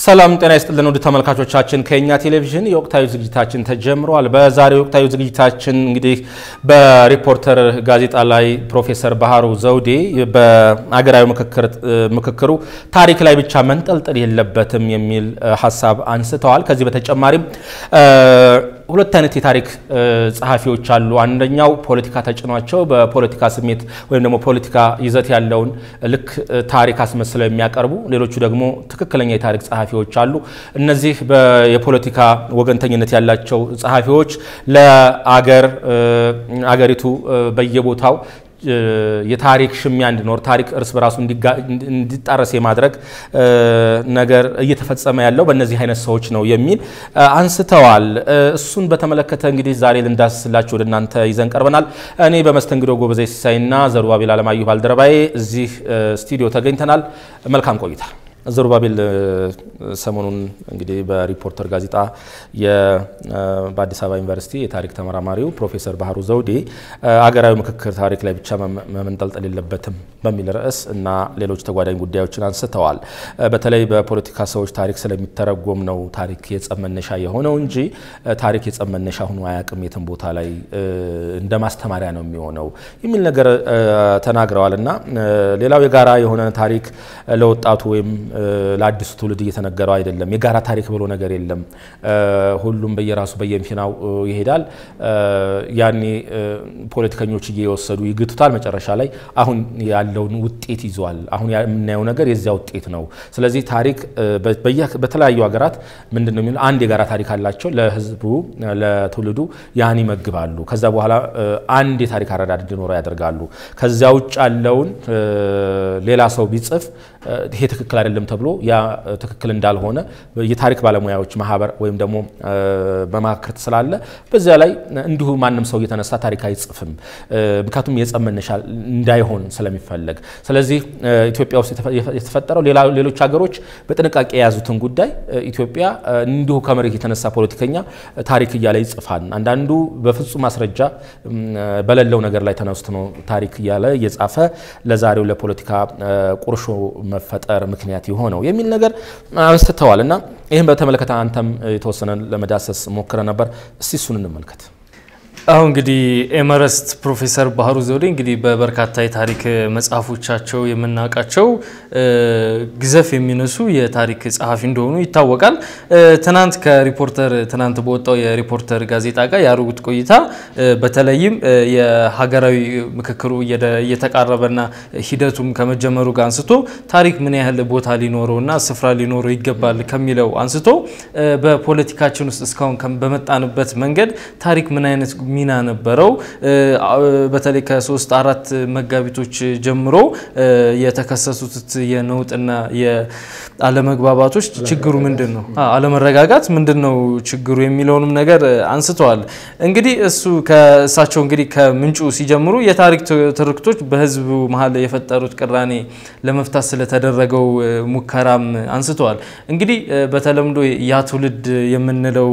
ሰላም ጤና ይስጥልን ውድ ተመልካቾቻችን፣ ከኛ ቴሌቪዥን የወቅታዊ ዝግጅታችን ተጀምሯል። በዛሬው ወቅታዊ ዝግጅታችን እንግዲህ በሪፖርተር ጋዜጣ ላይ ፕሮፌሰር ባህሩ ዘውዴ በአገራዊ ምክክሩ ታሪክ ላይ ብቻ መንጠልጠል የለበትም የሚል ሀሳብ አንስተዋል። ከዚህ በተጨማሪም ሁለት አይነት የታሪክ ጸሐፊዎች አሉ። አንደኛው ፖለቲካ ተጭኗቸው በፖለቲካ ስሜት ወይም ደግሞ ፖለቲካ ይዘት ያለውን ልክ ታሪክ አስመስለው የሚያቀርቡ፣ ሌሎቹ ደግሞ ትክክለኛ የታሪክ ጸሐፊዎች አሉ። እነዚህ የፖለቲካ ወገንተኝነት ያላቸው ጸሐፊዎች ለአገር አገሪቱ በየቦታው የታሪክ ሽሚያ እንዲኖር ታሪክ እርስ በራሱ እንዲጣረስ የማድረግ ነገር እየተፈጸመ ያለው በእነዚህ አይነት ሰዎች ነው የሚል አንስተዋል። እሱን በተመለከተ እንግዲህ ዛሬ ልንዳስስላችሁ ወደ እናንተ ይዘን ቀርበናል። እኔ በመስተንግዶ ጎበዜ ሲሳይና ዘሩባቤል አለማየሁ ባልደረባዬ እዚህ ስቱዲዮ ተገኝተናል። መልካም ቆይታ። ዘሩባቤል ሰሞኑን እንግዲህ በሪፖርተር ጋዜጣ በአዲስ አበባ ዩኒቨርሲቲ የታሪክ ተመራማሪው ፕሮፌሰር ባህሩ ዘውዴ አገራዊ ምክክር ታሪክ ላይ ብቻ መመንጠልጠል የለበትም በሚል ርዕስ እና ሌሎች ተጓዳኝ ጉዳዮችን አንስተዋል። በተለይ በፖለቲካ ሰዎች ታሪክ ስለሚተረጎም ነው ታሪክ የጸብ መነሻ የሆነው እንጂ ታሪክ የጸብ መነሻ ሆኖ አያውቅም፣ የትም ቦታ ላይ እንደ ማስተማሪያ ነው የሚሆነው የሚል ነገር ተናግረዋል። እና ሌላው የጋራ የሆነ ታሪክ ለወጣቱ ወይም ለአዲሱ ትውልድ እየተነገረው አይደለም። የጋራ ታሪክ ብሎ ነገር የለም። ሁሉም በየራሱ በየፊናው ይሄዳል። ያኔ ፖለቲከኞች እየወሰዱ ይግቱታል። መጨረሻ ላይ አሁን ያለውን ውጤት ይዟል። አሁን የምናየው ነገር የዚያ ውጤት ነው። ስለዚህ ታሪክ በተለያዩ ሀገራት ምንድን ነው የሚለው አንድ የጋራ ታሪክ አላቸው። ለሕዝቡ ለትውልዱ ያን ይመግባሉ። ከዛ በኋላ አንድ የታሪክ አረዳድ እንዲኖረው ያደርጋሉ። ከዚያ ውጭ ያለውን ሌላ ሰው ቢጽፍ ይሄ ትክክል አይደለም ተብሎ ያ ትክክል እንዳልሆነ የታሪክ ባለሙያዎች ማህበር ወይም ደግሞ መማክርት ስላለ በዚያ ላይ እንዲሁ ማንም ሰው እየተነሳ ታሪክ አይጽፍም። ምክንያቱም የጸብ መነሻ እንዳይሆን ስለሚፈለግ። ስለዚህ ኢትዮጵያ ውስጥ የተፈጠረው ሌሎች ሀገሮች በጥንቃቄ የያዙትን ጉዳይ ኢትዮጵያ እንዲሁ ከመሬት የተነሳ ፖለቲከኛ ታሪክ እያለ ይጽፋል። አንዳንዱ በፍጹም ማስረጃ በሌለው ነገር ላይ ተነስቶ ነው ታሪክ እያለ እየጻፈ ለዛሬው ለፖለቲካ ቁርሾ መፈጠር ምክንያት የሆነው የሚል ነገር አንስተዋል እና ይህም በተመለከተ አንተም የተወሰነ ለመዳሰስ ሞክረ ነበር። እስቲ እሱን እንመልከት። አሁን እንግዲህ ኤመረስት ፕሮፌሰር ባህሩ ዘውዴ እንግዲህ በበርካታ የታሪክ መጽሐፎቻቸው የምናውቃቸው ግዘፍ የሚነሱ የታሪክ ጸሐፊ እንደሆኑ ይታወቃል። ትናንት ከሪፖርተር ትናንት በወጣው የሪፖርተር ጋዜጣ ጋር ያደረጉት ቆይታ በተለይም የሀገራዊ ምክክሩ እየተቃረበና ሂደቱም ከመጀመሩ ጋር አንስቶ ታሪክ ምን ያህል ቦታ ሊኖረውና ስፍራ ሊኖረው ይገባል ከሚለው አንስቶ በፖለቲካችን ውስጥ እስካሁን በመጣንበት መንገድ ታሪክ ምን አይነት ሚና ነበረው? በተለይ ከሶስት አራት መጋቢቶች ጀምሮ የተከሰቱት የነውጥና የአለመግባባቶች ችግሩ ምንድን ነው? አለመረጋጋት ምንድን ነው ችግሩ የሚለውንም ነገር አንስተዋል። እንግዲህ እሱ ከእሳቸው እንግዲህ ከምንጩ ሲጀምሩ የታሪክ ትርክቶች በሕዝቡ መሀል የፈጠሩት ቅራኔ ለመፍታት ስለተደረገው ሙከራም አንስተዋል። እንግዲህ በተለምዶ ያ ትውልድ የምንለው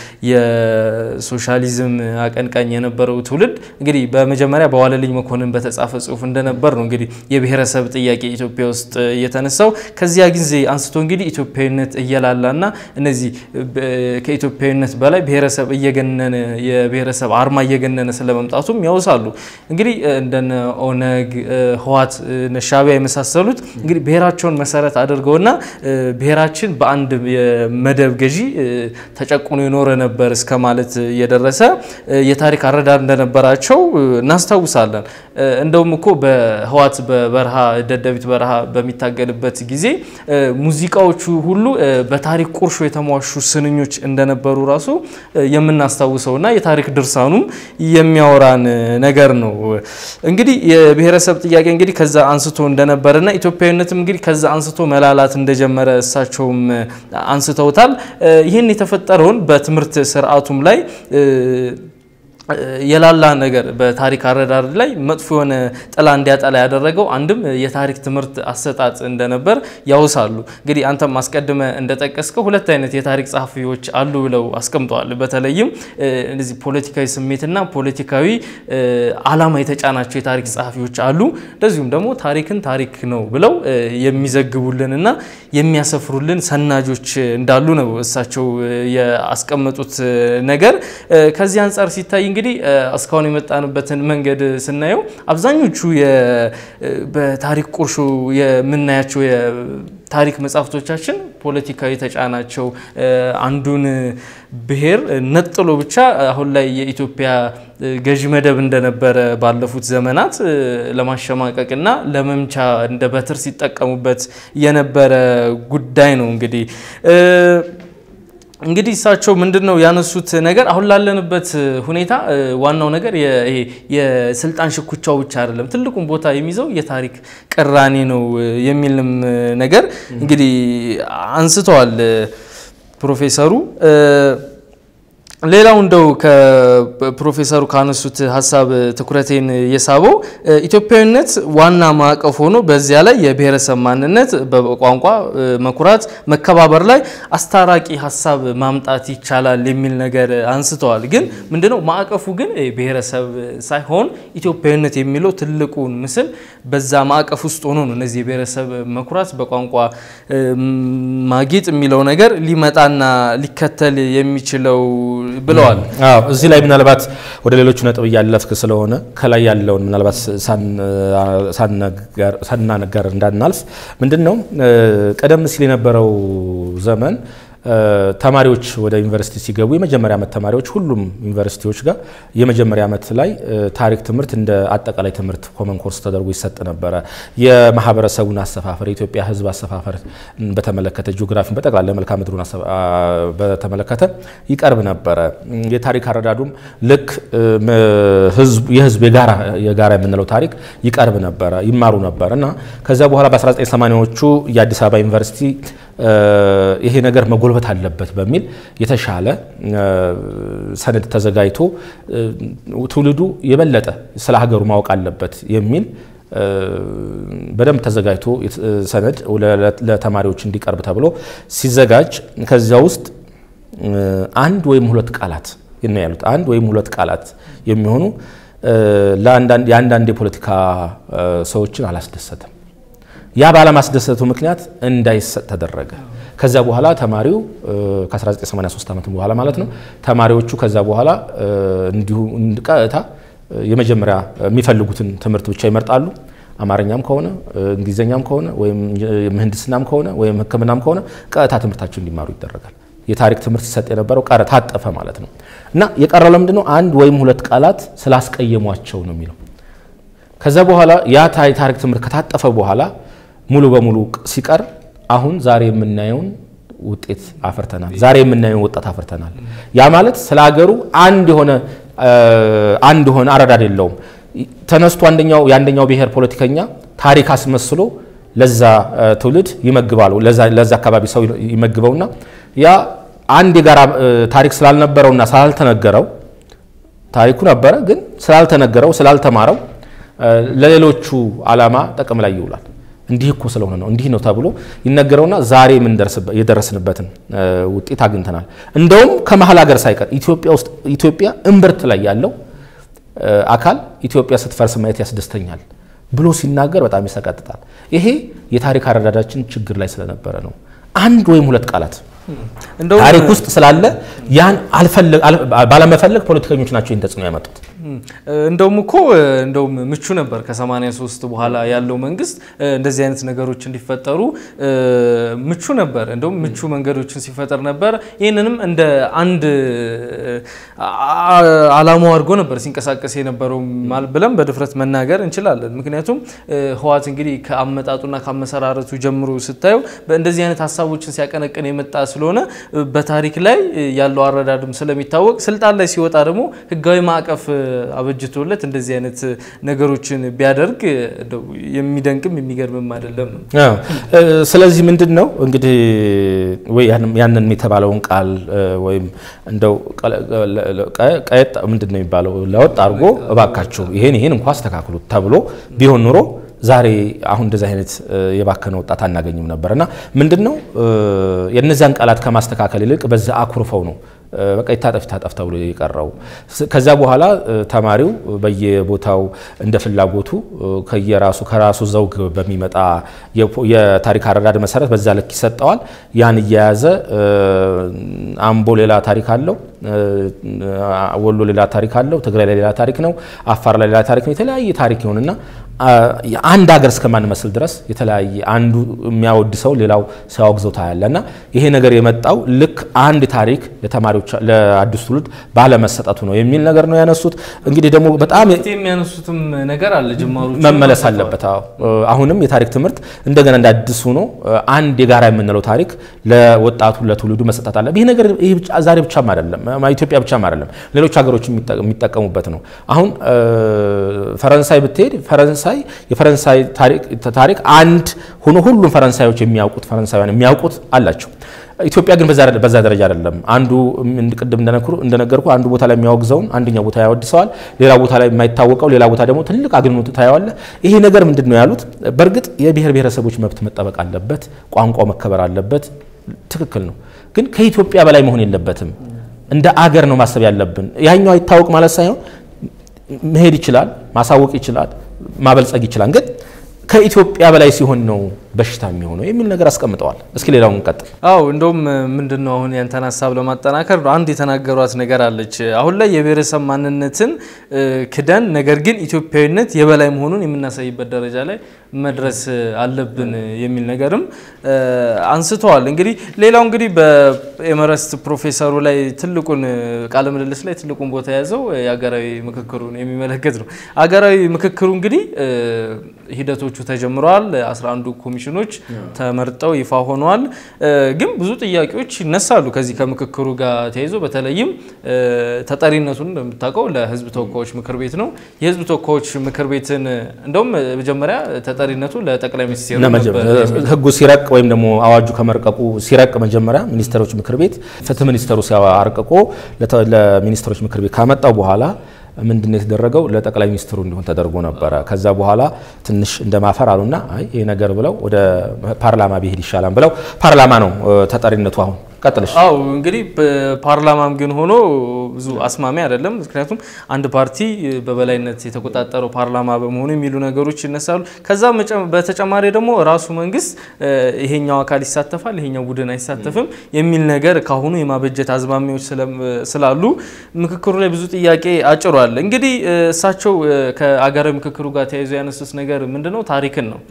የሶሻሊዝም አቀንቃኝ የነበረው ትውልድ እንግዲህ በመጀመሪያ በዋለልኝ መኮንን በተጻፈ ጽሁፍ እንደነበር ነው እንግዲህ የብሔረሰብ ጥያቄ ኢትዮጵያ ውስጥ የተነሳው። ከዚያ ጊዜ አንስቶ እንግዲህ ኢትዮጵያዊነት እየላላና እነዚህ ከኢትዮጵያዊነት በላይ ብሔረሰብ እየገነነ የብሔረሰብ አርማ እየገነነ ስለመምጣቱም ያውሳሉ። እንግዲህ እንደነ ኦነግ፣ ህዋት፣ ሻዕቢያ የመሳሰሉት እንግዲህ ብሔራቸውን መሰረት አድርገውና ብሔራችን በአንድ የመደብ ገዢ ተጨቁኖ የኖረ ነበር እስከ ማለት የደረሰ የታሪክ አረዳድ እንደነበራቸው እናስታውሳለን። እንደውም እኮ በህዋት በበረሃ ደደቢት በረሃ በሚታገልበት ጊዜ ሙዚቃዎቹ ሁሉ በታሪክ ቁርሾ የተሟሹ ስንኞች እንደነበሩ ራሱ የምናስታውሰውና የታሪክ ድርሳኑም የሚያወራን ነገር ነው። እንግዲህ የብሔረሰብ ጥያቄ እንግዲህ ከዛ አንስቶ እንደነበረና ኢትዮጵያዊነትም እንግዲህ ከዛ አንስቶ መላላት እንደጀመረ እሳቸውም አንስተውታል። ይህን የተፈጠረውን በትምህርት ስርዓቱም ላይ የላላ ነገር በታሪክ አረዳድ ላይ መጥፎ የሆነ ጥላ እንዲያጠላ ያደረገው አንድም የታሪክ ትምህርት አሰጣጥ እንደነበር ያውሳሉ። እንግዲህ አንተም አስቀድመ እንደጠቀስከው ሁለት አይነት የታሪክ ጸሐፊዎች አሉ ብለው አስቀምጠዋል። በተለይም እነዚህ ፖለቲካዊ ስሜትና ፖለቲካዊ ዓላማ የተጫናቸው የታሪክ ጸሐፊዎች አሉ። እንደዚሁም ደግሞ ታሪክን ታሪክ ነው ብለው የሚዘግቡልንና የሚያሰፍሩልን ሰናጆች እንዳሉ ነው እሳቸው ያስቀመጡት ነገር ከዚህ አንጻር ሲታይ እንግዲህ እስካሁን የመጣንበትን መንገድ ስናየው አብዛኞቹ በታሪክ ቁርሾ የምናያቸው የታሪክ መጽሐፍቶቻችን ፖለቲካዊ ተጫናቸው አንዱን ብሔር ነጥሎ ብቻ አሁን ላይ የኢትዮጵያ ገዢ መደብ እንደነበረ ባለፉት ዘመናት ለማሸማቀቅና ለመምቻ እንደ በትር ሲጠቀሙበት የነበረ ጉዳይ ነው እንግዲህ እንግዲህ እሳቸው ምንድን ነው ያነሱት ነገር አሁን ላለንበት ሁኔታ ዋናው ነገር የስልጣን ሽኩቻው ብቻ አይደለም፣ ትልቁን ቦታ የሚይዘው የታሪክ ቅራኔ ነው የሚልም ነገር እንግዲህ አንስተዋል ፕሮፌሰሩ። ሌላው እንደው ከፕሮፌሰሩ ካነሱት ሀሳብ ትኩረቴን የሳበው ኢትዮጵያዊነት ዋና ማዕቀፍ ሆኖ በዚያ ላይ የብሔረሰብ ማንነት፣ በቋንቋ መኩራት፣ መከባበር ላይ አስታራቂ ሀሳብ ማምጣት ይቻላል የሚል ነገር አንስተዋል። ግን ምንድነው ማዕቀፉ ግን ብሔረሰብ ሳይሆን ኢትዮጵያዊነት የሚለው ትልቁን ምስል በዛ ማዕቀፍ ውስጥ ሆኖ ነው እነዚህ የብሔረሰብ መኩራት፣ በቋንቋ ማጌጥ የሚለው ነገር ሊመጣና ሊከተል የሚችለው ብለዋል። አዎ እዚህ ላይ ምናልባት ወደ ሌሎቹ ነጥብ እያለፍክ ስለሆነ ከላይ ያለውን ምናልባት ሳናነጋር እንዳናልፍ ምንድን ነው ቀደም ሲል የነበረው ዘመን ተማሪዎች ወደ ዩኒቨርሲቲ ሲገቡ የመጀመሪያ ዓመት ተማሪዎች ሁሉም ዩኒቨርሲቲዎች ጋር የመጀመሪያ ዓመት ላይ ታሪክ ትምህርት እንደ አጠቃላይ ትምህርት ኮመን ኮርስ ተደርጎ ይሰጥ ነበረ። የማህበረሰቡን አሰፋፈር፣ የኢትዮጵያ ሕዝብ አሰፋፈር በተመለከተ ጂኦግራፊን በጠቅላላ መልክዓ ምድሩን በተመለከተ ይቀርብ ነበረ። የታሪክ አረዳዱም ልክ የህዝብ የጋራ የምንለው ታሪክ ይቀርብ ነበረ፣ ይማሩ ነበር እና ከዚያ በኋላ በ1980ዎቹ የአዲስ አበባ ዩኒቨርሲቲ ይሄ ነገር መጎልበት አለበት በሚል የተሻለ ሰነድ ተዘጋጅቶ ትውልዱ የበለጠ ስለ ሀገሩ ማወቅ አለበት የሚል በደንብ ተዘጋጅቶ ሰነድ ለተማሪዎች እንዲቀርብ ተብሎ ሲዘጋጅ ከዚያ ውስጥ አንድ ወይም ሁለት ቃላት ነው ያሉት። አንድ ወይም ሁለት ቃላት የሚሆኑ የአንዳንድ የፖለቲካ ሰዎችን አላስደሰትም። ያ ባለማስደሰቱ ምክንያት እንዳይሰጥ ተደረገ። ከዛ በኋላ ተማሪው ከ1983 ዓመት በኋላ ማለት ነው ተማሪዎቹ ከዛ በኋላ እንዲሁ ቀጥታ የመጀመሪያ የሚፈልጉትን ትምህርት ብቻ ይመርጣሉ። አማርኛም ከሆነ እንግሊዝኛም ከሆነ ወይም ምህንድስናም ከሆነ ወይም ሕክምናም ከሆነ ቀጥታ ትምህርታቸው እንዲማሩ ይደረጋል። የታሪክ ትምህርት ሲሰጥ የነበረው ቀረ ታጠፈ ማለት ነው። እና የቀረው ለምንድን ነው? አንድ ወይም ሁለት ቃላት ስላስቀየሟቸው ነው የሚለው። ከዛ በኋላ ያ የታሪክ ትምህርት ከታጠፈ በኋላ ሙሉ በሙሉ ሲቀር አሁን ዛሬ የምናየውን ውጤት አፍርተናል። ዛሬ የምናየውን ወጣት አፍርተናል። ያ ማለት ስለ ሀገሩ አንድ የሆነ አንድ የሆነ አረዳድ የለውም። ተነስቶ አንደኛው የአንደኛው ብሔር ፖለቲከኛ ታሪክ አስመስሎ ለዛ ትውልድ ይመግባሉ። ለዛ አካባቢ ሰው ይመግበውና ያ አንድ የጋራ ታሪክ ስላልነበረውና ስላልተነገረው ታሪኩ ነበረ፣ ግን ስላልተነገረው ስላልተማረው ለሌሎቹ ዓላማ ጥቅም ላይ ይውላል። እንዲህ እኮ ስለሆነ ነው እንዲህ ነው ተብሎ ይነገረውና ዛሬ የደረስንበትን ውጤት አግኝተናል። እንደውም ከመሀል ሀገር ሳይቀር ኢትዮጵያ ውስጥ ኢትዮጵያ እምብርት ላይ ያለው አካል ኢትዮጵያ ስትፈርስ ማየት ያስደስተኛል ብሎ ሲናገር በጣም ይሰቀጥጣል። ይሄ የታሪክ አረዳዳችን ችግር ላይ ስለነበረ ነው። አንድ ወይም ሁለት ቃላት ታሪክ ውስጥ ስላለ ያን ባለመፈለግ ፖለቲከኞች ናቸው ይህን ተጽዕኖ ያመጡት። እንደውም እኮ እንደውም ምቹ ነበር ከ83 በኋላ ያለው መንግስት እንደዚህ አይነት ነገሮች እንዲፈጠሩ ምቹ ነበር። እንደውም ምቹ መንገዶችን ሲፈጠር ነበር። ይህንንም እንደ አንድ አላማው አድርጎ ነበር ሲንቀሳቀስ የነበረው ብለን በድፍረት መናገር እንችላለን። ምክንያቱም ህወሓት እንግዲህ ከአመጣጡና ከአመሰራረቱ ጀምሮ ስታየው በእንደዚህ አይነት ሀሳቦችን ሲያቀነቅን የመጣ ስለሆነ በታሪክ ላይ ያለው አረዳድም ስለሚታወቅ ስልጣን ላይ ሲወጣ ደግሞ ህጋዊ ማዕቀፍ አበጅቶለት እንደዚህ አይነት ነገሮችን ቢያደርግ የሚደንቅም የሚገርምም አይደለም ነው። ስለዚህ ምንድን ነው እንግዲህ ወይ ያንን የተባለውን ቃል ወይም እንደው ቀየጥ ምንድን ነው የሚባለው ለወጥ አድርጎ እባካችሁ ይሄን ይሄን እንኳ አስተካክሉት ተብሎ ቢሆን ኑሮ ዛሬ አሁን እንደዚህ አይነት የባከነ ወጣት አናገኝም ነበር እና ምንድን ነው የእነዚያን ቃላት ከማስተካከል ይልቅ በዛ አኩርፈው ነው በቃ ይታጠፍ ይታጠፍ ተብሎ የቀረው። ከዛ በኋላ ተማሪው በየቦታው እንደ ፍላጎቱ ከየራሱ ከራሱ ዘውግ በሚመጣ የታሪክ አረዳድ መሰረት በዛ ልክ ይሰጠዋል። ያን እየያዘ አምቦ ሌላ ታሪክ አለው፣ ወሎ ሌላ ታሪክ አለው፣ ትግራይ ላይ ሌላ ታሪክ ነው፣ አፋር ላይ ሌላ ታሪክ ነው። የተለያየ ታሪክ ይሆንና አንድ ሀገር እስከማንመስል ድረስ የተለያየ አንዱ የሚያወድ ሰው ሌላው ሲያወግዘው ታያለ እና ይሄ ነገር የመጣው ልክ አንድ ታሪክ ለተማሪዎች ለአዲሱ ትውልድ ባለመሰጠቱ ነው የሚል ነገር ነው ያነሱት። እንግዲህ ደግሞ በጣም የሚያነሱትም ነገር አለ ጅማሩ መመለስ አለበት። አሁንም የታሪክ ትምህርት እንደገና እንደ አዲስ ሆኖ አንድ የጋራ የምንለው ታሪክ ለወጣቱ ለትውልዱ መሰጠት አለ። ይህ ነገር ዛሬ ብቻም አይደለም፣ ኢትዮጵያ ብቻም አይደለም፣ ሌሎች ሀገሮች የሚጠቀሙበት ነው። አሁን ፈረንሳይ ብትሄድ ፈረንሳይ የፈረንሳይ ታሪክ አንድ ሆኖ ሁሉም ፈረንሳዮች የሚያውቁት ፈረንሳውያን የሚያውቁት አላቸው። ኢትዮጵያ ግን በዛ ደረጃ አይደለም። አንዱ ቅድም እንደነገርኩ አንዱ ቦታ ላይ የሚያወግዘውን አንደኛው ቦታ ያወድሰዋል፣ ሌላ ቦታ ላይ የማይታወቀው ሌላ ቦታ ደግሞ ትልቅ አግንኖት ታየዋለ። ይሄ ነገር ምንድን ነው ያሉት? በእርግጥ የብሔር ብሔረሰቦች መብት መጠበቅ አለበት፣ ቋንቋው መከበር አለበት። ትክክል ነው። ግን ከኢትዮጵያ በላይ መሆን የለበትም። እንደ አገር ነው ማሰብ ያለብን። ያኛው አይታወቅ ማለት ሳይሆን መሄድ ይችላል፣ ማሳወቅ ይችላል፣ ማበልጸግ ይችላል። ግን ከኢትዮጵያ በላይ ሲሆን ነው በሽታ የሚሆነው የሚል ነገር አስቀምጠዋል። እስኪ ሌላውን እንቀጥል። አው እንደውም ምንድን ነው አሁን ያንተን ሀሳብ ለማጠናከር አንድ የተናገሯት ነገር አለች። አሁን ላይ የብሔረሰብ ማንነትን ክደን ነገር ግን ኢትዮጵያዊነት የበላይ መሆኑን የምናሳይበት ደረጃ ላይ መድረስ አለብን የሚል ነገርም አንስተዋል። እንግዲህ ሌላው እንግዲህ በኤመረስት ፕሮፌሰሩ ላይ ትልቁን ቃለ ምልልስ ላይ ትልቁን ቦታ የያዘው የሀገራዊ ምክክሩን የሚመለከት ነው። ሀገራዊ ምክክሩ እንግዲህ ሂደቶቹ ተጀምረዋል። 11ዱ ኮሚሽኖች ተመርጠው ይፋ ሆነዋል። ግን ብዙ ጥያቄዎች ይነሳሉ ከዚህ ከምክክሩ ጋር ተያይዞ በተለይም ተጠሪነቱን እንደምታውቀው ለሕዝብ ተወካዮች ምክር ቤት ነው። የሕዝብ ተወካዮች ምክር ቤትን እንደውም መጀመሪያ ተጠሪነቱ ለጠቅላይ ሚኒስትሩ ሕጉ ሲረቅ ወይም ደግሞ አዋጁ ከመርቀቁ ሲረቅ መጀመሪያ ሚኒስትሮች ምክር ቤት ፍትህ ሚኒስተሩ ሲያርቅቆ ለሚኒስትሮች ምክር ቤት ካመጣው በኋላ ምንድን ነው የተደረገው? ለጠቅላይ ሚኒስትሩ እንዲሆን ተደርጎ ነበረ። ከዛ በኋላ ትንሽ እንደማፈር አሉና አይ ይሄ ነገር ብለው ወደ ፓርላማ ቢሄድ ይሻላል ብለው ፓርላማ ነው ተጠሪነቱ አሁን ቀጥልሽ። አው እንግዲህ በፓርላማም ግን ሆኖ ብዙ አስማሚ አይደለም። ምክንያቱም አንድ ፓርቲ በበላይነት የተቆጣጠረው ፓርላማ በመሆኑ የሚሉ ነገሮች ይነሳሉ። ከዛ በተጨማሪ ደግሞ ራሱ መንግስት ይሄኛው አካል ይሳተፋል፣ ይሄኛው ቡድን አይሳተፍም የሚል ነገር ካሁኑ የማበጀት አዝማሚዎች ስላሉ ምክክሩ ላይ ብዙ ጥያቄ አጭሯል። እንግዲህ እሳቸው ከአገራዊ ምክክሩ ጋር ተያይዞ ያነሱት ነገር ምንድነው? ታሪክን ነው።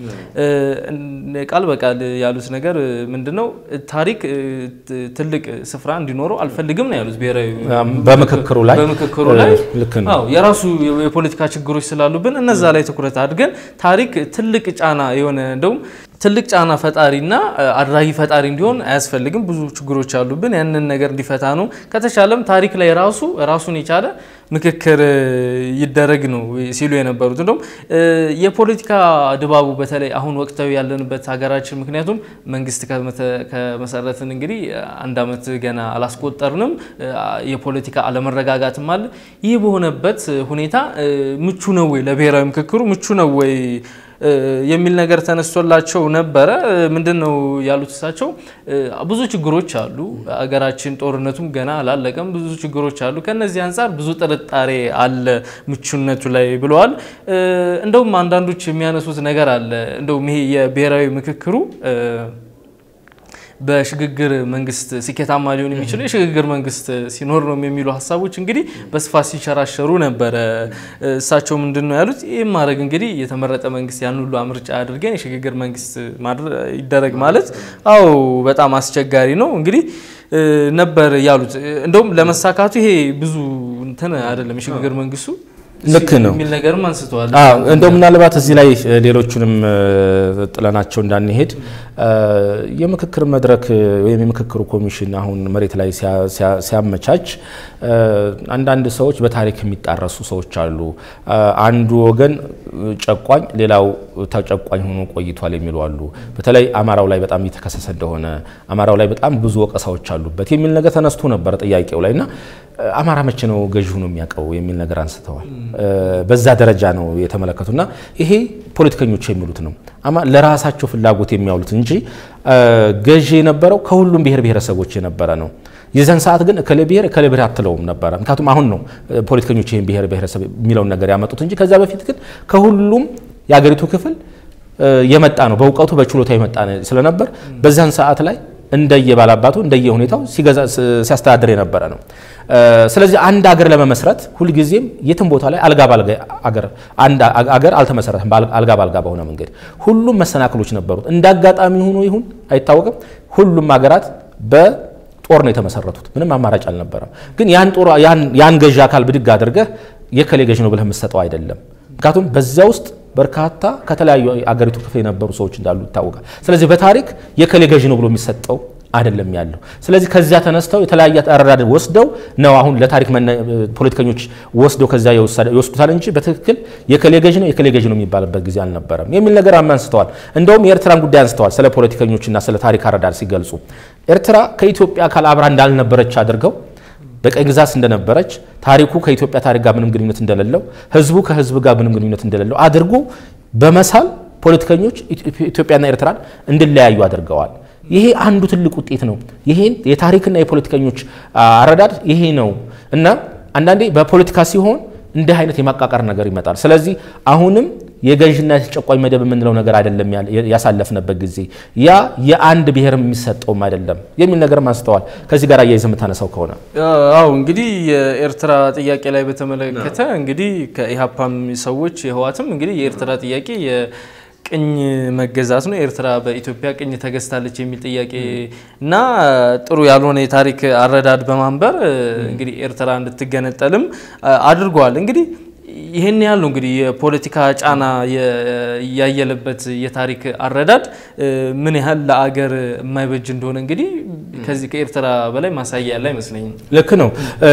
ቃል በቃል ያሉት ነገር ምንድነው? ታሪክ ትልቅ ስፍራ እንዲኖረው አልፈልግም ነው ያሉት። ብሔራዊ በምክክሩ ላይ በምክክሩ ላይ ልክ ነው። አዎ የራሱ የፖለቲካ ችግሮች ስላሉብን እነዛ ላይ ትኩረት አድርገን ታሪክ ትልቅ ጫና የሆነ እንደውም ትልቅ ጫና ፈጣሪና አድራጊ ፈጣሪ እንዲሆን አያስፈልግም። ብዙ ችግሮች አሉብን። ያንን ነገር እንዲፈታ ነው። ከተቻለም ታሪክ ላይ ራሱ ራሱን የቻለ ምክክር ይደረግ ነው ሲሉ የነበሩት። እንደውም የፖለቲካ ድባቡ በተለይ አሁን ወቅታዊ ያለንበት ሀገራችን ምክንያቱም መንግስት ከመሰረትን እንግዲህ አንድ ዓመት ገና አላስቆጠርንም። የፖለቲካ አለመረጋጋትም አለ። ይህ በሆነበት ሁኔታ ምቹ ነው ወይ ለብሔራዊ ምክክሩ ምቹ ነው ወይ የሚል ነገር ተነስቶላቸው ነበረ። ምንድን ነው ያሉት እሳቸው? ብዙ ችግሮች አሉ። አገራችን ጦርነቱም ገና አላለቀም። ብዙ ችግሮች አሉ። ከነዚህ አንጻር ብዙ ጥርጣሬ አለ ምቹነቱ ላይ ብለዋል። እንደውም አንዳንዶች የሚያነሱት ነገር አለ። እንደውም ይሄ የብሔራዊ ምክክሩ በሽግግር መንግስት ስኬታማ ሊሆን የሚችለው የሽግግር መንግስት ሲኖር ነው የሚሉ ሀሳቦች እንግዲህ በስፋት ሲንሸራሸሩ ነበረ። እሳቸው ምንድን ነው ያሉት? ይህም ማድረግ እንግዲህ የተመረጠ መንግስት ያን ሁሉ ምርጫ አድርገን የሽግግር መንግስት ይደረግ ማለት አዎ በጣም አስቸጋሪ ነው እንግዲህ ነበር ያሉት። እንደውም ለመሳካቱ ይሄ ብዙ እንትን አይደለም የሽግግር መንግስቱ ልክ ነው የሚል ነገርም አንስተዋል። እንደው ምናልባት እዚህ ላይ ሌሎቹንም ጥለናቸው እንዳንሄድ የምክክር መድረክ ወይም የምክክሩ ኮሚሽን አሁን መሬት ላይ ሲያመቻች አንዳንድ ሰዎች በታሪክ የሚጣረሱ ሰዎች አሉ። አንዱ ወገን ጨቋኝ፣ ሌላው ተጨቋኝ ሆኖ ቆይቷል የሚሉ አሉ። በተለይ አማራው ላይ በጣም እየተከሰሰ እንደሆነ አማራው ላይ በጣም ብዙ ወቀሳዎች አሉበት የሚል ነገር ተነስቶ ነበረ ጥያቄው ላይ እና አማራ መቼ ነው ገዢ ሆኖ የሚያውቀው የሚል ነገር አንስተዋል። በዛ ደረጃ ነው የተመለከቱና ይሄ ፖለቲከኞች የሚሉት ነው ለራሳቸው ፍላጎት የሚያውሉት እንጂ ገዢ የነበረው ከሁሉም ብሔር ብሔረሰቦች የነበረ ነው። የዛን ሰዓት ግን እከሌ ብሔር እከሌ ብሔር አትለውም ነበረ። ምክንያቱም አሁን ነው ፖለቲከኞች ይህን ብሔር ብሔረሰብ የሚለውን ነገር ያመጡት እንጂ ከዛ በፊት ግን ከሁሉም የአገሪቱ ክፍል የመጣ ነው። በእውቀቱ በችሎታ የመጣ ስለነበር በዛን ሰዓት ላይ እንደየባላባቱ እንደየ ሁኔታው ሲያስተዳድር የነበረ ነው። ስለዚህ አንድ አገር ለመመስረት ሁልጊዜም የትም ቦታ ላይ አልጋ ባልጋ አገር አንድ አገር አልተመሰረተም። አልጋ ባልጋ በሆነ መንገድ ሁሉም መሰናክሎች ነበሩት። እንደ አጋጣሚ ሆኖ ይሁን አይታወቅም። ሁሉም ሀገራት በጦር ነው የተመሰረቱት። ምንም አማራጭ አልነበረም። ግን ያን ጦር ያን ገዢ አካል ብድግ አድርገህ የከሌ ገዢ ነው ብለህ የምትሰጠው አይደለም። ምክንያቱም በዚያ ውስጥ በርካታ ከተለያዩ አገሪቱ ክፍል የነበሩ ሰዎች እንዳሉ ይታወቃል። ስለዚህ በታሪክ የከሌ ገዢ ነው ብሎ የሚሰጠው አይደለም ያለው። ስለዚህ ከዚያ ተነስተው የተለያየ አረዳድ ወስደው ነው አሁን ለታሪክ ፖለቲከኞች ወስደው ከዚያ ይወስዱታል እንጂ በትክክል የከሌ ገዢ ነው የከሌ ገዢ ነው የሚባልበት ጊዜ አልነበረም የሚል ነገር አንስተዋል። እንደውም የኤርትራን ጉዳይ አንስተዋል። ስለ ፖለቲከኞችና ስለ ታሪክ አረዳድ ሲገልጹ ኤርትራ ከኢትዮጵያ አካል አብራ እንዳልነበረች አድርገው በቀኝ ግዛት እንደነበረች ታሪኩ ከኢትዮጵያ ታሪክ ጋር ምንም ግንኙነት እንደሌለው ህዝቡ ከህዝብ ጋር ምንም ግንኙነት እንደሌለው አድርጎ በመሳል ፖለቲከኞች ኢትዮጵያና ኤርትራን እንዲለያዩ አድርገዋል። ይሄ አንዱ ትልቅ ውጤት ነው። ይሄን የታሪክና የፖለቲከኞች አረዳድ ይሄ ነው እና አንዳንዴ በፖለቲካ ሲሆን እንዲህ አይነት የማቃቃር ነገር ይመጣል። ስለዚህ አሁንም የገዥና የተጨቋኝ መደብ የምንለው ነገር አይደለም ያሳለፍንበት ጊዜ ያ የአንድ ብሔር የሚሰጠውም አይደለም የሚል ነገርም አንስተዋል። ከዚህ ጋር አያይዘህ የምታነሳው ከሆነ አው እንግዲህ የኤርትራ ጥያቄ ላይ በተመለከተ እንግዲህ ከኢህአፓም ሰዎች የህዋትም እንግዲህ የኤርትራ ጥያቄ ቅኝ መገዛት ነው። ኤርትራ በኢትዮጵያ ቅኝ ተገዝታለች የሚል ጥያቄ እና ጥሩ ያልሆነ የታሪክ አረዳድ በማንበር እንግዲህ ኤርትራ እንድትገነጠልም አድርገዋል። እንግዲህ ይህን ያህል ነው እንግዲህ የፖለቲካ ጫና ያየለበት የታሪክ አረዳድ ምን ያህል ለአገር የማይበጅ እንደሆነ እንግዲህ ከዚህ ከኤርትራ በላይ ማሳያ ያለ አይመስለኝም። ልክ ነው።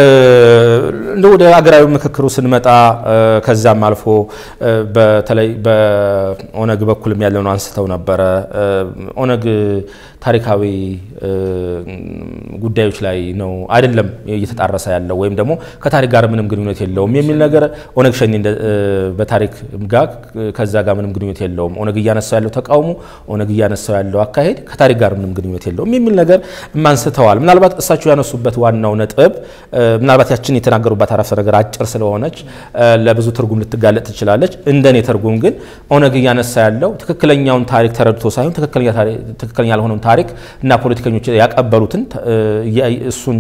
እንደ ወደ አገራዊ ምክክሩ ስንመጣ ከዛም አልፎ በተለይ በኦነግ በኩልም ያለውን አንስተው ነበረ። ኦነግ ታሪካዊ ጉዳዮች ላይ ነው አይደለም እየተጣረሰ ያለው ወይም ደግሞ ከታሪክ ጋር ምንም ግንኙነት የለውም የሚል ነገር ኦነግ ሸኔ በታሪክ ጋር ከዛ ጋር ምንም ግንኙነት የለውም። ኦነግ እያነሳው ያለው ተቃውሞ፣ ኦነግ እያነሳው ያለው አካሄድ ከታሪክ ጋር ምንም ግንኙነት የለውም የሚል ነገር አንስተዋል። ምናልባት እሳቸው ያነሱበት ዋናው ነጥብ ምናልባት ያችን የተናገሩባት አረፍተ ነገር አጭር ስለሆነች ለብዙ ትርጉም ልትጋለጥ ትችላለች። እንደኔ ትርጉም ግን ኦነግ እያነሳ ያለው ትክክለኛውን ታሪክ ተረድቶ ሳይሆን ትክክለኛ ያልሆነውን ታሪክ እና ፖለቲከኞች ያቀበሉትን እሱን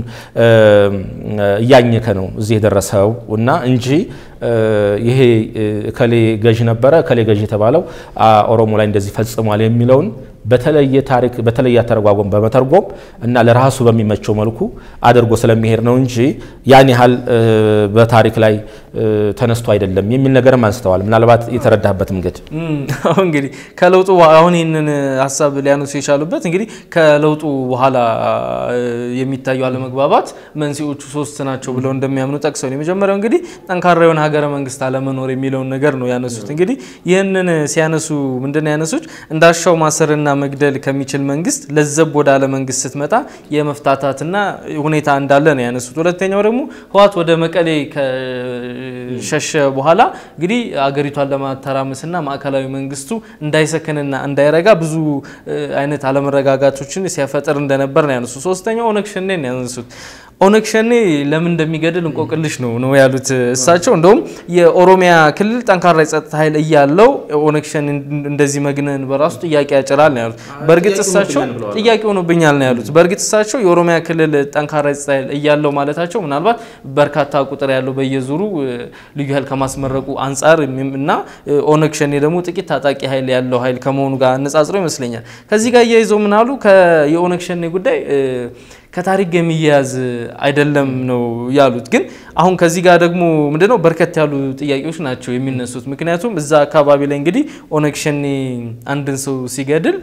እያኘከ ነው እዚህ የደረሰው እና እንጂ ይሄ እከሌ ገዢ ነበረ እከሌ ገዢ የተባለው ኦሮሞ ላይ እንደዚህ ፈጽሟል የሚለውን በተለየ ታሪክ በተለየ አተረጓጎም በመተርጎም እና ለራሱ በሚመቸው መልኩ አድርጎ ስለሚሄድ ነው እንጂ ያን ያህል በታሪክ ላይ ተነስቶ አይደለም የሚል ነገርም አንስተዋል። ምናልባት የተረዳበት መንገድ አሁን እንግዲህ ከለውጡ አሁን ይህንን ሀሳብ ሊያነሱ የቻሉበት እንግዲህ ከለውጡ በኋላ የሚታዩ አለመግባባት መንስኤዎቹ ሶስት ናቸው ብለው እንደሚያምኑ ጠቅሰው ነው። የመጀመሪያው እንግዲህ ጠንካራ የሆነ ሀገረ መንግስት አለመኖር የሚለውን ነገር ነው ያነሱት። እንግዲህ ይህንን ሲያነሱ ምንድን ነው ያነሱት እንዳሻው ማሰርና መግደል ከሚችል መንግስት ለዘብ ወዳለ መንግስት ስትመጣ የመፍታታትና ሁኔታ እንዳለ ነው ያነሱት። ሁለተኛው ደግሞ ህወሓት ወደ መቀሌ ከሸሸ በኋላ እንግዲህ አገሪቷን ለማተራመስና ማዕከላዊ መንግስቱ እንዳይሰክንና እንዳይረጋ ብዙ አይነት አለመረጋጋቶችን ሲያፈጥር እንደነበር ነው ያነሱት። ሶስተኛው ኦነግ ሸኔ ነው ያነሱት። ኦነግ ሸኔ ለምን እንደሚገድል እንቆቅልሽ ነው ነው ያሉት እሳቸው። እንደውም የኦሮሚያ ክልል ጠንካራ የጸጥታ ኃይል እያለው ኦነግ ሸኔ እንደዚህ መግነን በራሱ ጥያቄ ያጭራል ነው ያሉት። በእርግጥ እሳቸው ጥያቄ ሆኖብኛል ነው ያሉት። በእርግጥ እሳቸው የኦሮሚያ ክልል ጠንካራ የጸጥታ ኃይል እያለው ማለታቸው ምናልባት በርካታ ቁጥር ያለው በየዙሩ ልዩ ኃይል ከማስመረቁ አንጻር እና ኦነግ ሸኔ ደግሞ ጥቂት ታጣቂ ኃይል ያለው ኃይል ከመሆኑ ጋር አነጻጽረው ይመስለኛል። ከዚህ ጋር እያይዘው ምናሉ የኦነግ ሸኔ ጉዳይ ከታሪክ ጋር የሚያያዝ አይደለም ነው ያሉት። ግን አሁን ከዚህ ጋር ደግሞ ምንድነው በርከት ያሉ ጥያቄዎች ናቸው የሚነሱት። ምክንያቱም እዛ አካባቢ ላይ እንግዲህ ኦነግ ሸኔ አንድን ሰው ሲገድል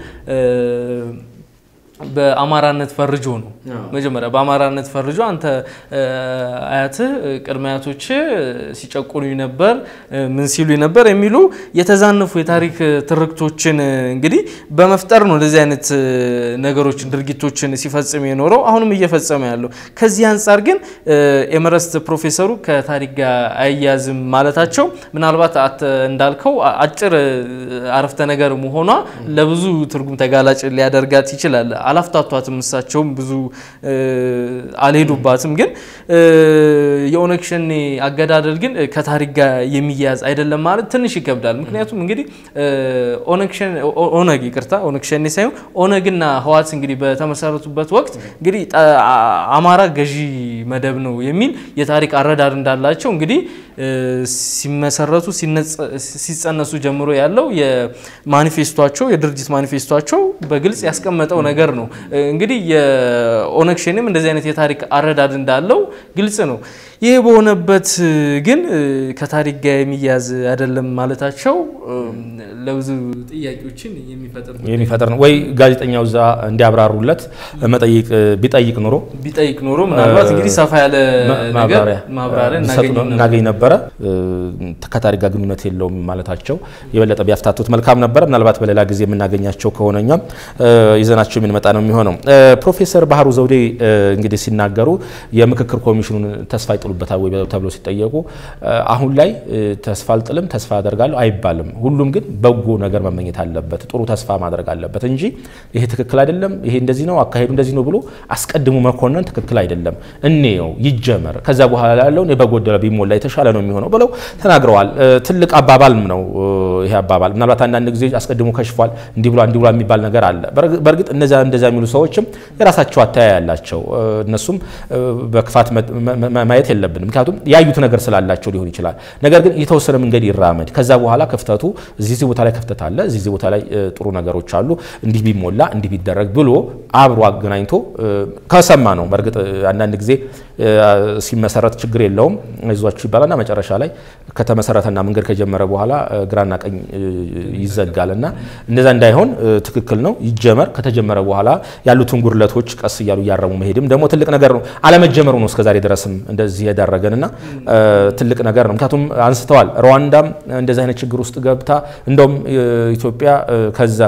በአማራነት ፈርጆ ነው መጀመሪያ በአማራነት ፈርጆ አንተ አያትህ ቅድመ አያቶች ሲጨቁኑ ነበር ምን ሲሉ ነበር የሚሉ የተዛነፉ የታሪክ ትርክቶችን እንግዲህ በመፍጠር ነው እንደዚህ አይነት ነገሮችን ድርጊቶችን ሲፈጽም የኖረው አሁንም እየፈጸመ ያለው። ከዚህ አንጻር ግን ኤመረስት ፕሮፌሰሩ ከታሪክ ጋር አያያዝም ማለታቸው ምናልባት እንዳልከው አጭር አረፍተ ነገር መሆኗ ለብዙ ትርጉም ተጋላጭ ሊያደርጋት ይችላል። አላፍታቷትም እሳቸውም ብዙ አልሄዱባትም። ግን የኦነግ ሸኔ አገዳደል ግን ከታሪክ ጋር የሚያያዝ አይደለም ማለት ትንሽ ይከብዳል። ምክንያቱም እንግዲህ ኦነግ ይቅርታ ኦነግ ሸኔ ሳይሆን ኦነግና ህዋት እንግዲህ በተመሰረቱበት ወቅት እንግዲህ አማራ ገዢ መደብ ነው የሚል የታሪክ አረዳድ እንዳላቸው እንግዲህ ሲመሰረቱ ሲጸነሱ ጀምሮ ያለው የማኒፌስቷቸው የድርጅት ማኒፌስቷቸው በግልጽ ያስቀመጠው ነገር ነው። እንግዲህ የኦነግ ሸኔም እንደዚህ አይነት የታሪክ አረዳድ እንዳለው ግልጽ ነው። ይህ በሆነበት ግን ከታሪክ ጋር የሚያዝ አይደለም ማለታቸው ለብዙ ጥያቄዎችን የሚፈጥር ነው። ወይ ጋዜጠኛው እዛ እንዲያብራሩለት መጠይቅ ቢጠይቅ ኖሮ ቢጠይቅ ኖሮ ምናልባት እንግዲህ ሰፋ ያለ ነገር ማብራሪያ እናገኝ ነበረ። ከታሪክ ጋር ግንኙነት የለውም ማለታቸው የበለጠ ቢያፍታቱት መልካም ነበረ። ምናልባት በሌላ ጊዜ የምናገኛቸው ከሆነ እኛም ይዘናቸው የምንመጣ ነው የሚሆነው። ፕሮፌሰር ባህሩ ዘውዴ እንግዲህ ሲናገሩ የምክክር ኮሚሽኑን ተስፋ ይጥሉበታል ወይ ተብሎ ሲጠየቁ አሁን ላይ ተስፋ አልጥልም፣ ተስፋ አደርጋለሁ አይባልም። ሁሉም ግን በጎ ነገር መመኘት አለበት፣ ጥሩ ተስፋ ማድረግ አለበት እንጂ ይሄ ትክክል አይደለም፣ ይሄ እንደዚህ ነው፣ አካሄዱ እንደዚህ ነው ብሎ አስቀድሞ መኮነን ትክክል አይደለም። እንየው፣ ይጀመር፣ ከዛ በኋላ ያለውን በጎደለ ቢሞላ የተሻለ ነው የሚሆነው ብለው ተናግረዋል። ትልቅ አባባልም ነው ይሄ አባባል። ምናልባት አንዳንድ ጊዜ አስቀድሞ ከሽፏል፣ እንዲህ ብሏል፣ እንዲህ ብሏል የሚባል ነገር አለ። በእርግጥ እነዚያ እንደዚያ የሚሉ ሰዎችም የራሳቸው አተያይ ያላቸው እነሱም በክፋት ማየት የለብንም። ምክንያቱም ያዩት ነገር ስላላቸው ሊሆን ይችላል። ነገር ግን የተወሰነ መንገድ ይራመድ። ከዛ በኋላ ክፍተቱ እዚህ ቦታ ላይ ክፍተት አለ፣ እዚህ ቦታ ላይ ጥሩ ነገሮች አሉ፣ እንዲህ ቢሞላ እንዲህ ቢደረግ ብሎ አብሮ አገናኝቶ ከሰማ ነው። በእርግጥ አንዳንድ ጊዜ ሲመሰረት ችግር የለውም አይዟችሁ ይባላልና መጨረሻ ላይ ከተመሰረተና መንገድ ከጀመረ በኋላ ግራና ቀኝ ይዘጋል እና እንደዛ እንዳይሆን ትክክል ነው ይጀመር። ከተጀመረ በኋላ ያሉትን ጉድለቶች ቀስ እያሉ እያረሙ መሄድም ደግሞ ትልቅ ነገር ነው። አለመጀመሩ ነው እስከዛሬ ድረስም እንደዚህ የዳረገንና ትልቅ ነገር ነው። ምክንያቱም አንስተዋል ሩዋንዳም እንደዚህ አይነት ችግር ውስጥ ገብታ እንደውም ኢትዮጵያ ከዛ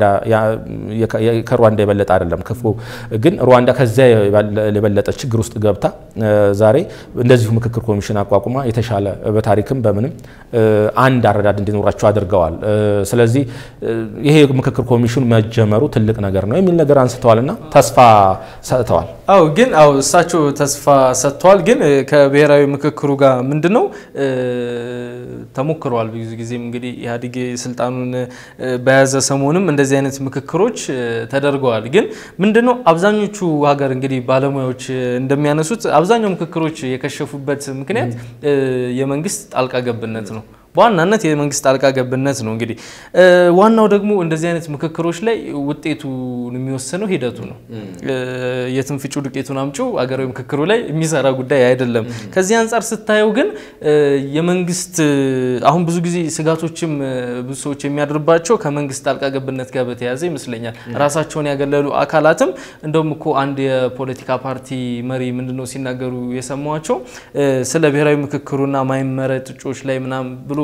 ከሩዋንዳ የበለጠ አይደለም ክፉ ግን ሩዋንዳ ከዚያ የበለጠ ችግር ውስጥ ገብታ ዛሬ እንደዚሁ ምክክር ኮሚሽን አቋቁማ የተሻለ በታሪክም በምንም አንድ አረዳድ እንዲኖራቸው አድርገዋል። ስለዚህ ይሄ ምክክር ኮሚሽን መጀመሩ ትልቅ ነገር ነው የሚል ነገር አንስተዋልና ተስፋ ሰጥተዋል። አው ግን አው እሳቸው ተስፋ ሰጥተዋል። ግን ከብሔራዊ ምክክሩ ጋር ምንድን ነው ተሞክረዋል። ብዙ ጊዜም እንግዲህ ኢህአዴግ ስልጣኑን በያዘ ሰሞንም እንደዚህ አይነት ምክክሮች ተደርገዋል። ግን ምንድነው አብዛኞቹ ሀገር እንግዲህ ባለሙያዎች እንደሚያነሱት አብዛኛው ምክክሮች የከሸፉበት ምክንያት የመንግስት ጣልቃ ገብነት ነው። በዋናነት የመንግስት ጣልቃ ገብነት ነው። እንግዲህ ዋናው ደግሞ እንደዚህ አይነት ምክክሮች ላይ ውጤቱን የሚወስነው ሂደቱ ነው። የትም ፍጩ ዱቄቱን አምጩ አገራዊ ምክክሩ ላይ የሚሰራ ጉዳይ አይደለም። ከዚህ አንጻር ስታየው ግን የመንግስት አሁን ብዙ ጊዜ ስጋቶችም ብዙ ሰዎች የሚያድርባቸው ከመንግስት ጣልቃ ገብነት ጋር በተያያዘ ይመስለኛል። ራሳቸውን ያገለሉ አካላትም እንደውም እኮ አንድ የፖለቲካ ፓርቲ መሪ ምንድነው ሲናገሩ የሰማቸው ስለ ብሔራዊ ምክክሩና ማይመረጥ እጩዎች ላይ ምናምን ብሎ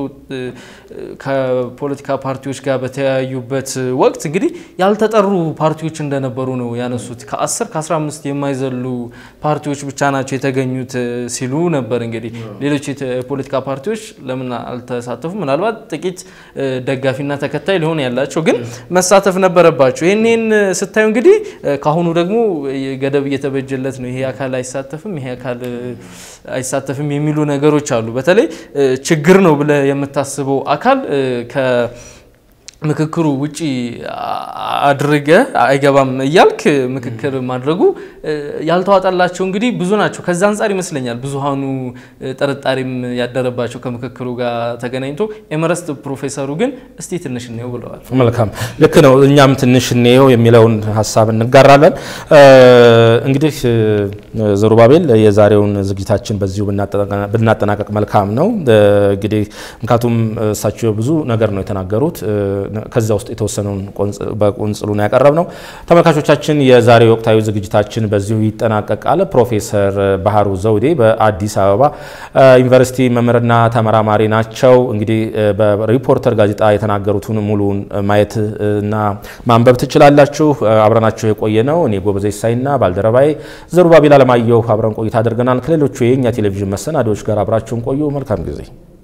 ከፖለቲካ ፓርቲዎች ጋር በተያዩበት ወቅት እንግዲህ ያልተጠሩ ፓርቲዎች እንደነበሩ ነው ያነሱት። ከ10 ከ15 የማይዘሉ ፓርቲዎች ብቻ ናቸው የተገኙት ሲሉ ነበር። እንግዲህ ሌሎች የፖለቲካ ፓርቲዎች ለምን አልተሳተፉ? ምናልባት ጥቂት ደጋፊና ተከታይ ሊሆን ያላቸው ግን መሳተፍ ነበረባቸው። ይህንን ስታዩ እንግዲህ ከአሁኑ ደግሞ ገደብ እየተበጀለት ነው። ይሄ አካል አይሳተፍም፣ ይሄ አካል አይሳተፍም የሚሉ ነገሮች አሉ። በተለይ ችግር ነው ብለ የምታስበው አካል ምክክሩ ውጪ አድርገ አይገባም እያልክ ምክክር ማድረጉ ያልተዋጠላቸው እንግዲህ ብዙ ናቸው። ከዛ አንጻር ይመስለኛል ብዙሃኑ ጥርጣሬም ያደረባቸው ከምክክሩ ጋር ተገናኝቶ ኤመረስት ፕሮፌሰሩ ግን እስቲ ትንሽ እንየው ብለዋል። መልካም ልክ ነው። እኛም ትንሽ እንየው የሚለውን ሀሳብ እንጋራለን። እንግዲህ ዘሩባቤል የዛሬውን ዝግጅታችን በዚሁ ብናጠናቀቅ መልካም ነው። እንግዲህ ምክንያቱም እሳቸው ብዙ ነገር ነው የተናገሩት። ከዚያ ውስጥ የተወሰነውን በቁንጽሉ ነው ያቀረብ ነው። ተመልካቾቻችን የዛሬው ወቅታዊ ዝግጅታችን በዚሁ ይጠናቀቃል። ፕሮፌሰር ባህሩ ዘውዴ በአዲስ አበባ ዩኒቨርሲቲ መምህርና ተመራማሪ ናቸው። እንግዲህ በሪፖርተር ጋዜጣ የተናገሩትን ሙሉውን ማየት እና ማንበብ ትችላላችሁ። አብረናቸው የቆየ ነው እኔ ጎበዜ ሳይና ባልደረባዬ ዘሩባቤል አለማየሁ አብረን ቆይታ አድርገናል። ከሌሎቹ የእኛ ቴሌቪዥን መሰናዶዎች ጋር አብራችሁን ቆዩ። መልካም ጊዜ